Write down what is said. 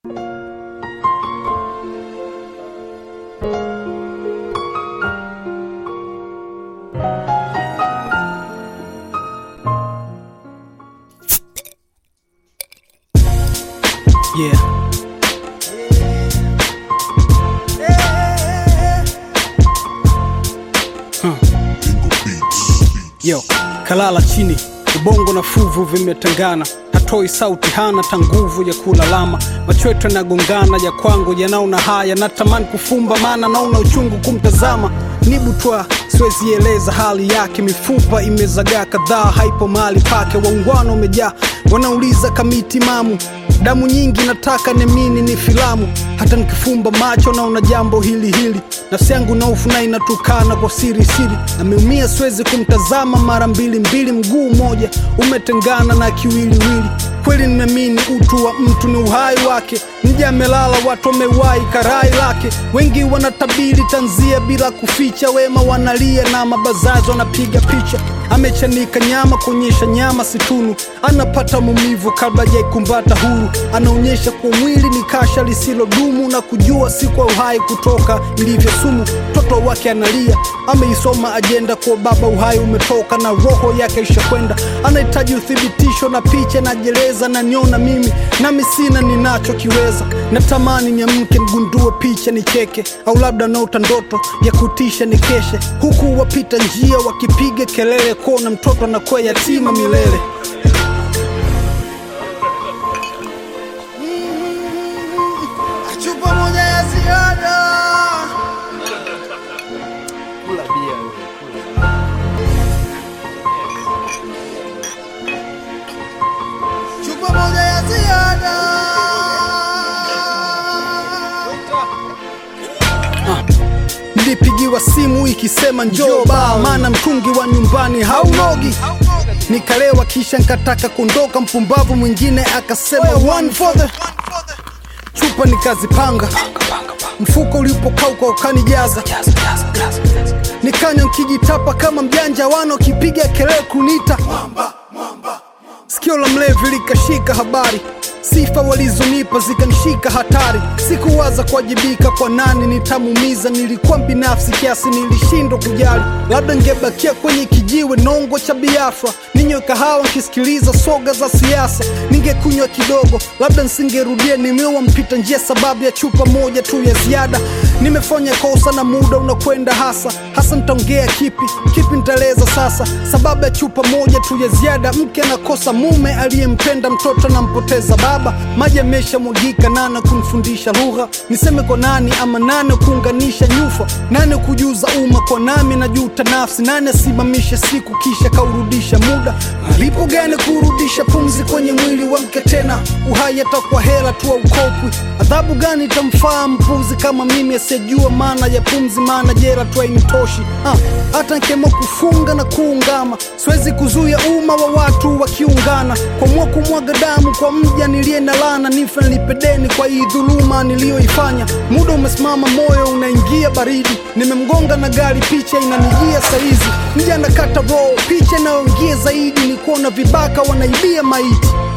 Yeah. Yo, kalala chini, ubongo na fuvu vimetengana, hatoi sauti, hana ta nguvu ya kulalama, macho yetu yanagongana, ya kwangu yanaona haya, natamani kufumba, maana naona uchungu kumtazama, nibutwa siwezi eleza hali yake, mifupa imezagaa kadhaa, haipo mahali pake, waungwana umejaa, wanauliza kamiti mamu damu nyingi nataka nemini ni filamu hata nikifumba macho naona jambo hili hili nafsi yangu naufu na inatukana kwa siri siri ameumia siwezi kumtazama mara mbili mbili mguu moja umetengana na kiwiliwili kweli nimeamini utu wa mtu ni uhai wake mja amelala watu wamewai karai lake wengi wanatabiri tanzia bila kuficha wema wanalia na mabazazi wanapiga picha amechanika nyama kuonyesha nyama situnu anapata maumivu kabla jaikumbata huru anaonyesha kwa mwili ni kasha lisilodumu na kujua si kwa uhai kutoka ilivyo sumu mtoto wake analia ameisoma ajenda kwa baba uhai umetoka na roho yake ishakwenda anahitaji uthibitisho na picha najeleza na niona mimi nami sina ninachokiweza natamani niamke mgundue picha nicheke au labda naota ndoto ya kutisha nikeshe huku wapita njia wakipiga kelele kona mtoto anakuwa yatima milele chupa moja ya ziada chupa moja ya ziada nilipigiwa simu ikisema njoo baa maana mtungi wa nyumbani haunogi nikalewa kisha nkataka kuondoka mpumbavu mwingine akasema one for the chupa nikazipanga mfuko ulipokauka ukanijaza nikanywa nkijitapa kama mjanja wano kipiga kelele kunita sikio la mlevi likashika habari sifa walizonipa zikanishika hatari sikuwaza kuwajibika kwa nani nitamumiza nilikuwa binafsi kiasi nilishindwa kujali labda ngebakia kwenye kijiwe nongo cha biafra ninywe kahawa nkisikiliza soga za siasa ningekunywa kidogo labda nsingerudia nimewa mpita njia sababu ya chupa moja tu ya ziada nimefanya kosa na muda unakwenda hasa hasa nitaongea kipi kipi nitaeleza sasa sababu ya chupa moja tu ya ziada mke anakosa mume aliyempenda mtoto anampoteza baba maji ameshamwagika nane kunifundisha lugha niseme kwa nani ama nane kuunganisha nyufa nane kujuza umma kwa nami najuta nafsi nane asimamishe siku kisha kaurudisha muda malipo gani kurudisha pumzi kwenye mwili wa mke tena uhai atakuwa hela tu aukopwi adhabu gani itamfaa mpuzi kama mimi asiyejua maana ya pumzi maana jela tu hainitoshi Ah, hata nkemo kufunga na kuungama siwezi kuzuia umma wa watu wakiungana kwamua kumwaga damu kwa mja niliye na lana nife nilipe deni kwa hii dhuluma niliyoifanya muda umesimama moyo unaingia baridi nimemgonga na gari picha inanijia saizi mja nakata roho picha inayoingia zaidi ni kuona vibaka wanaibia maiti